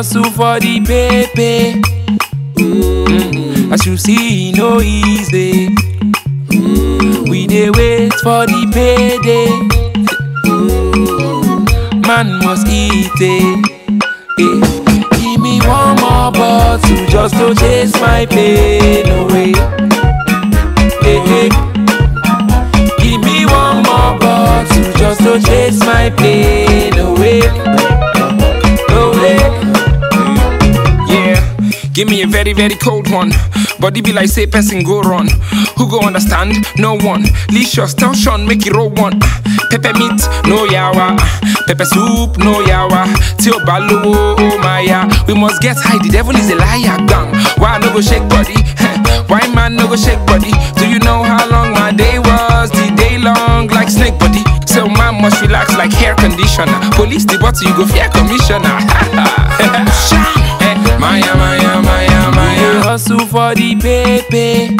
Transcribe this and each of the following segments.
hustle for the paper. Mm, as you see, no easy. Mm, we dey wait for the payday. Mm, man must eat it. Eh. Give me one more bottle just to chase my pain away. Eh, eh. Give me one more bottle just to chase my pain away. Away. Yeah, give me a very, very cold one. Body be like say person go run. Who go understand? No one. Licious, tell Sean, make it roll one. Pepper meat, no yawa. Pepper soup, no yawa. Till balo, oh my ya. We must get high, the devil is a liar, gang. Why I no go shake body? Why man no go shake body? Do you know how long my day was? The day long like snake body. So man must relax like hair conditioner. Police the bottle, you go fear commissioner. Eh, Maya, Maya, Maya, We Maya. hustle for the paper.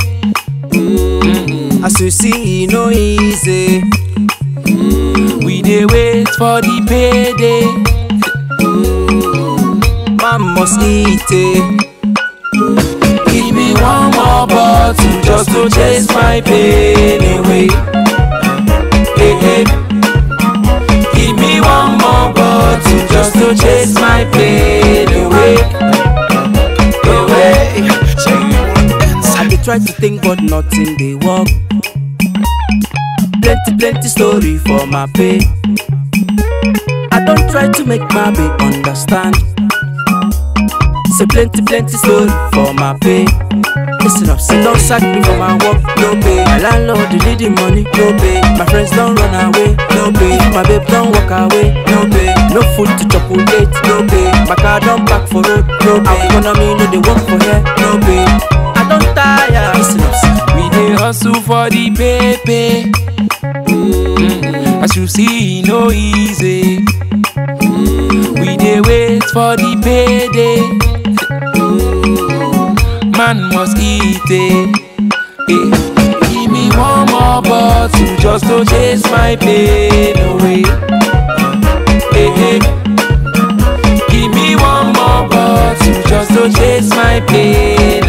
As you see, e no easy. We dey wait for the payday. Man must eat it. Give me one more bottle just to chase my pain away. Hey, hey. Give me one more bottle just to chase my pain away. Away. I dey try to think, but nothing dey work. Plenty, plenty story for my pay. I don't try to make my babe understand. Say plenty, plenty story for my pay. Listen up, say don't sack me for my work, no pay. My landlord dey need the money, no pay. My friends don't run away, no pay. My babe don't walk away, no pay. No food to chop on date, no pay. My car don't park for road, no pay. Economy no dey work for here, no pay. I don't tire. Listen up, say. We dey hustle for the paper. Mm, As you see, no easy. Mm, We dey wait for the payday. Mm, Man must eat it. Eh. Give me one more bottle just to chase my pain away. Eh, eh. Give me one more bottle just to chase my pain